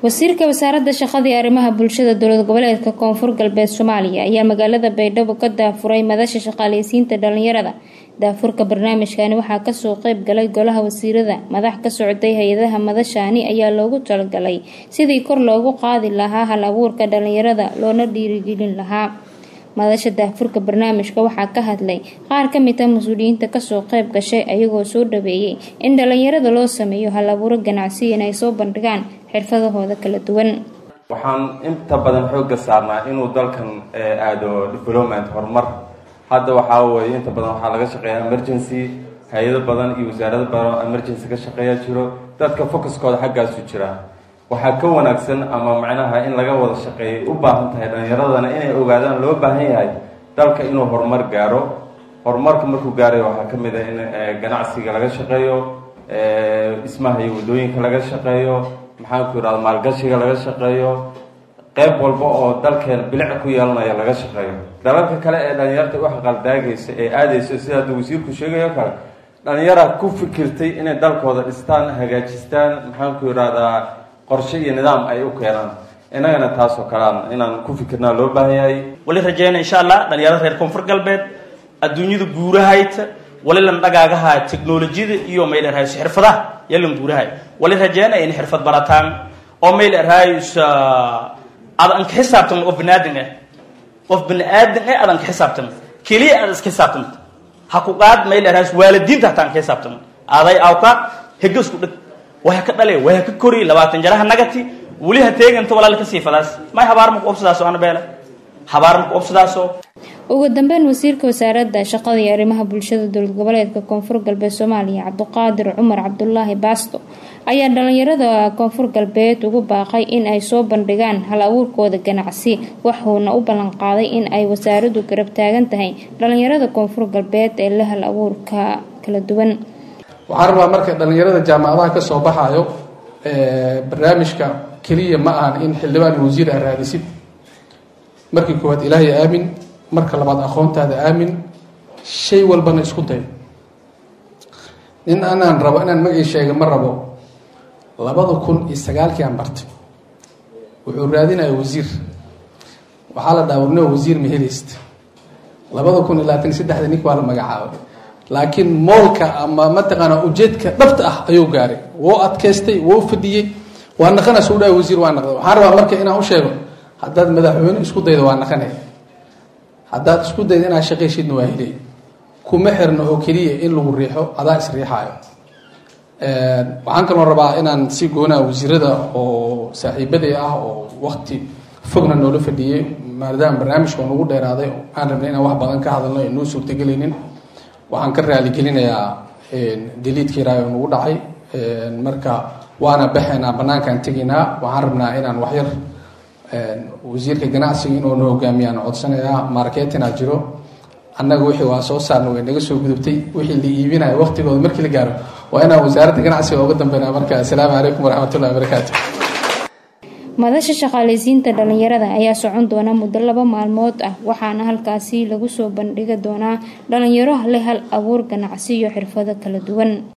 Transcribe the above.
wasiirka wasaaradda shaqada iyo arrimaha bulshada dowlad goboleedka koonfur galbeed soomaaliya ayaa magaalada baydhabo ka daafuray madasha shaqaaleysiinta dhalinyarada daafurka barnaamijkani waxaa kasoo qeyb galay golaha wasiirada madax ka socday hay-adaha madashaani ayaa loogu talagalay sidii kor loogu qaadi lahaa hal abuurka dhalinyarada loona dhiirigelin lahaa madasha daafurka barnaamijka waxaa ka hadlay qaar ka mid a mas-uuliyiinta kasoo qeyb gashay ayagoo soo dhaweeyey in dhalinyarada loo sameeyo hal abuuro ganacsi inay soo bandhigaan xirfadahooda kala duwan waxaan inta badan xoogga saarnaa inuu dalkan aado development horumar hadda waxaa weye inta badan waxaa laga shaqeeya emergency hay-ado badan iyo wasaarado badan emergency ka shaqeeya jiro dadka focuskooda xaggaasu jira waxaa ka wanaagsan ama macnaha in laga wada shaqeeyay u baahan tahay dhalinyaradana inay ogaadaan loo baahan yahay dalka inuu horumar gaaro horumarka markuu gaarayo waxaa ka mid ah in ganacsiga laga shaqeeyo dhismaha iyo waddooyinka laga shaqeeyo maxaanku yidhahda maalgashiga laga shaqeeyo qeyb walba oo dalkeena bilic ku yeelanaya laga shaqeeyo dalalka kale ee dhalinyarta u xaqaldaagaysa ee aadaysa sida hadda wasiirku sheegayo kale dhalinyara ku fikirtay inay dalkooda dhistaan hagaajistaan maxaanku yidhahdaa qorshe iyo nidaam ay u keenaan innagana taasoo kalean inaan ku fikirnaa loo baahan yahay wali rajeyna insha allah dhalinyarada reer koonfur galbeed adduunyada guurahayta wali lan dhagaagaha technolojiyada iyo mayl erhays xirfadaha yalan guurahay wali rajeyna in xirfad barataan oo mayl erhays ad an ka xisaabtan qof baniaadan ah qof bani aadan ah adan ka xisaabtan keliya aad iska xisaabtan ha ku qaad mayl erhays waalidiinta hataan ka xisaabtan aday awka hega isku dhig waa ka dhale waa ka kori labaatan jaraha nagati weli ha teeganta walaal ka siifadaas may habaar ma ku obsadaaso ana beela habaar ma ku obsadaaso ugu dambeyn wasiirka wasaaradda shaqada iyo arrimaha bulshada dowlad goboleedka koonfur galbeed soomaaliya cabdiqaadir cumar cabdulaahi baasto ayaa dhalinyarada koonfur galbeed ugu baaqay in ay soo bandhigaan hal abuurkooda ganacsi waxuuna u ballan qaaday in ay wasaaraddu garab taagan tahay dhalinyarada koonfur galbeed ee la hal abuurka kala duwan waxaan rabaa marka dhalinyarada jaamacadaha ka soo baxayo barnaamijka keliya ma ahan in xildhibaan wasiir aa raadisid markii koowaad ilaahay aamin marka labaad aqoontaada aamin shay walbana isku day nin anaan rabo inaan magay sheega ma rabo labada kun iyo sagaalkii aan bartay wuxuu raadinaya wasiir waxaa la dhaha warnimo wasiir ma helayst labada kun iyo labaatan iyo saddexda nink waa la magacaabay laakiin moolka ama mataqaanaa ujeedka dhabta ah ayuu gaaray wuu adkaystay wuu fadhiyey waa naqanaysa u dhaha wasiir waa naqday waxaan rabaa marka inaan u sheego haddaad madaxweyne isku daydo waa naqanay haddaad isku daydo inaad shaqayshidna waa helay kuma xirno oo keliya in lagu riixo adaa isriixaayo waxaan kaloo rabaa inaan si goonaa wasiirada oo saaxiibaday ah oo wakti fogna noola fadhiyey maadaama barnaamijka oo nagu dheeraaday aan rabnay inaan wax badan ka hadalno ee noo suurtagelaynin waxaan ka raaligelinayaa daliidkii raay oo nagu dhacay marka waana baxaynaa banaankaan tegaynaa waxaan rabnaa inaan waxyar wasiirka ganacsiga inuu na hogaamiyaan codsanayaa marketinaa jiro annaga wixii waa soo saarna way naga soo gudubtay wixii la iibinaya waqtigooda markii la gaaro waa inaan wasaaradda ganacsiga uga dambeynaa marka assalaamu calaykum waraxmatullahi wabarakaatu madasha shaqaaleysiinta dhalinyarada ayaa socon doona muddo laba maalmood ah waxaana halkaasi lagu soo bandhigi doonaa dhalinyaro leh hal abuur ganacsi iyo xirfado kala duwan